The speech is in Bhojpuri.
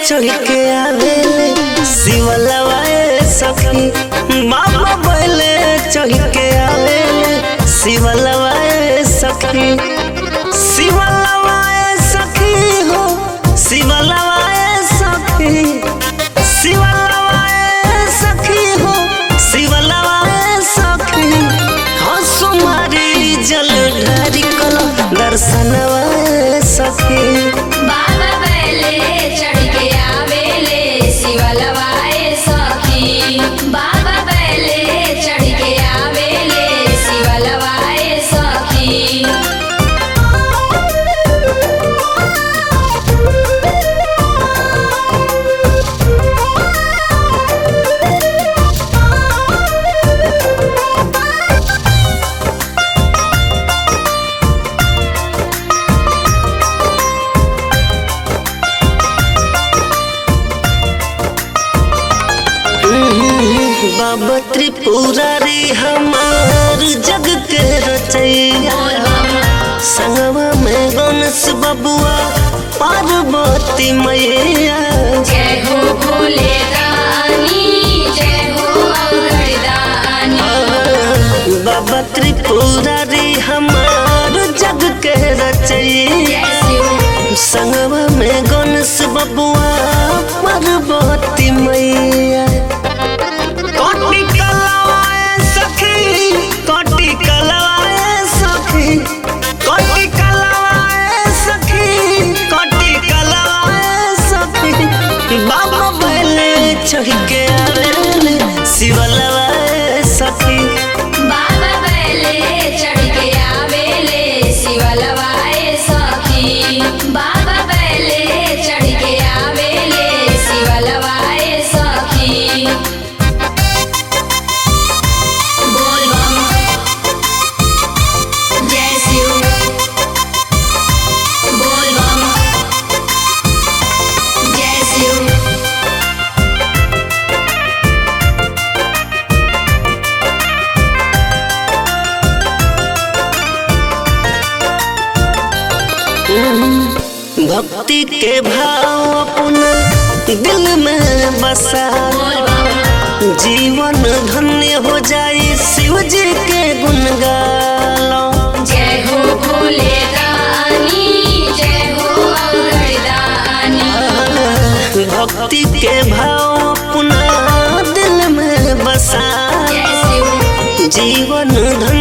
चढ़ के आवेले शिवलवाए सखी बाबा बैले चढ़ के आवेले शिवलवाए सखी शिवलवाए सखी हो शिवलवाए सखी शिवलवाए सखी हो शिवलवाए सखी हंसु मारी जल ढारी कल दर्शनवाए सखी बाबा बैले चढ़ के आवेले शिवलवाए सखी बाबा बैले चढ़ के आवेले शिवलवाए सखी बाबा त्रिपुरारी हमार जग के रचैया संगवा में गणेश बबुआ पार्वती मैया जय हो भोले दानी जय हो अवघड़दानी बाबा त्रिपुरारी हमार जग के रचैया जय शिव संगवा में गणेश बबुआ पार्वती मैया कोटि कलवाए सखी कोटि कलवाए सखी कोटि कलवाए सखी कोटि कलवाए सखी बाबा बैले चढ़ के आवेले शिवलवाए सखी बाबा बैले चढ़ के आवेले शिवलवाए सखी बाबा बैले चढ़ के आवेले शिवलवाए सखी बोल बम जय शिव बोल बम जय शिव भक्ति के भाव अपना दिल में बसा बोल बम जीवन धन्य हो जाए शिव जी के गुण गालो जय हो भोले दानी जय हो अवघड़दानी भक्ति के भाव अपना दिल में बसा जय शिव जीवन धन्य